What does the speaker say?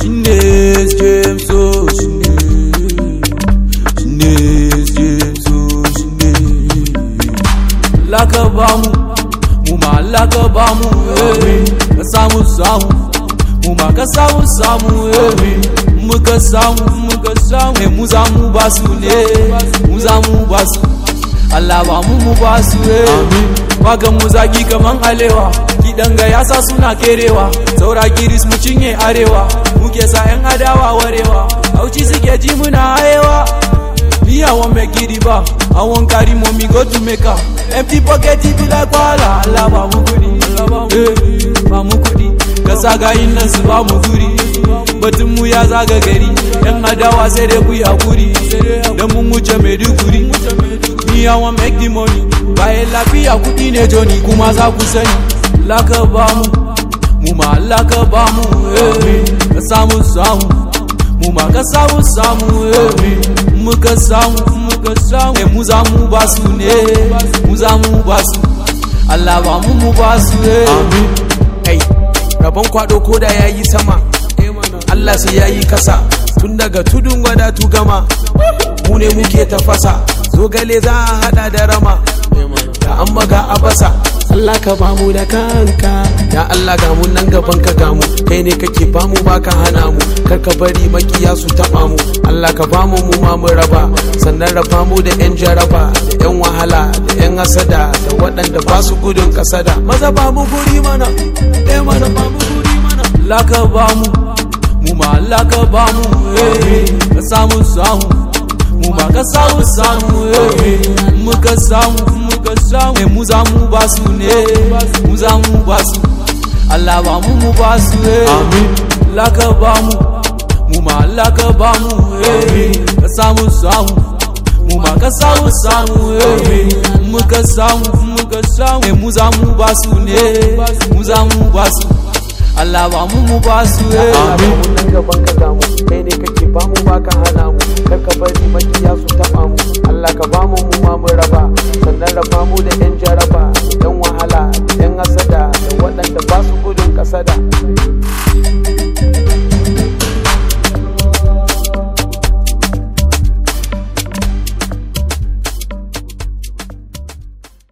shine James oh shine shine James oh shine laka bamu mu ma laka bamu eh ka samu samu mu ma ka samu samu eh muka samu muka samu eh mu za mu basu ne mu za mu basu Allah ba mu mu basu eh wagan mu zagi kaman alewa kidan ga yasa suna kerewa saura kiris mu cinye arewa muke sa yan adawa warewa auci suke ji muna hayewa Me, I won't make it ba. I won't carry mommy go to make her. Empty pocket it be like wala. Allah ba mu kudi, eh, ba mu kudi. Ka saga yin nan su ba mu guri. Batun mu ya zaga gari. Yan adawa sai dai ku yi hakuri. Dan mun wuce Maiduguri. Me, I want make the money. Bayan lafiya kudi ne Johnny kuma za ku sani. Laka ba mu, mu ma laka ba mu, eh, ka samu samu. mu ma ka samu samu eh muka samu muka samu eh mu za mu ba su ne mu za mu ba su Allah ba mu mu ba su eh amin ai rabon kwado ko da yayi sama Allah sai yayi kasa tun daga tudun wada tu gama mu ne muke tafasa zogale za a hada da rama da an maga a basa Allah ka bamu da kanka ya Allah ga mu nan gaban ka gamu kai ne kake bamu baka hana mu kar ka bari makiya su taba mu Allah ka bamu mu ma mu raba sannan raba mu da yan jaraba da yan wahala da yan hasada da waɗanda ba su gudun kasada maza ba mu guri mana eh mana ba mu guri mana laka ba mu mu ma laka ba mu eh ka samu samu mu ma ka samu samu eh muka samu muka samu eh mu za mu ba su ne mu za mu ba su Allah ba mu mu ba su eh amin laka ba mu mu ma laka ba mu eh ka samu samu mu ma ka samu samu eh muka samu muka samu eh mu za mu ba su ne mu za mu ba su Allah ba mu mu ba su eh amin nan gaban ka gamu kai ne kake bamu baka hana mu kar ka bari makiya su taba mu Allah ka bamu mu ma mu raba sannan raba mu da yan jaraba da yan wahala da yan hasada da waɗanda ba su gudun kasada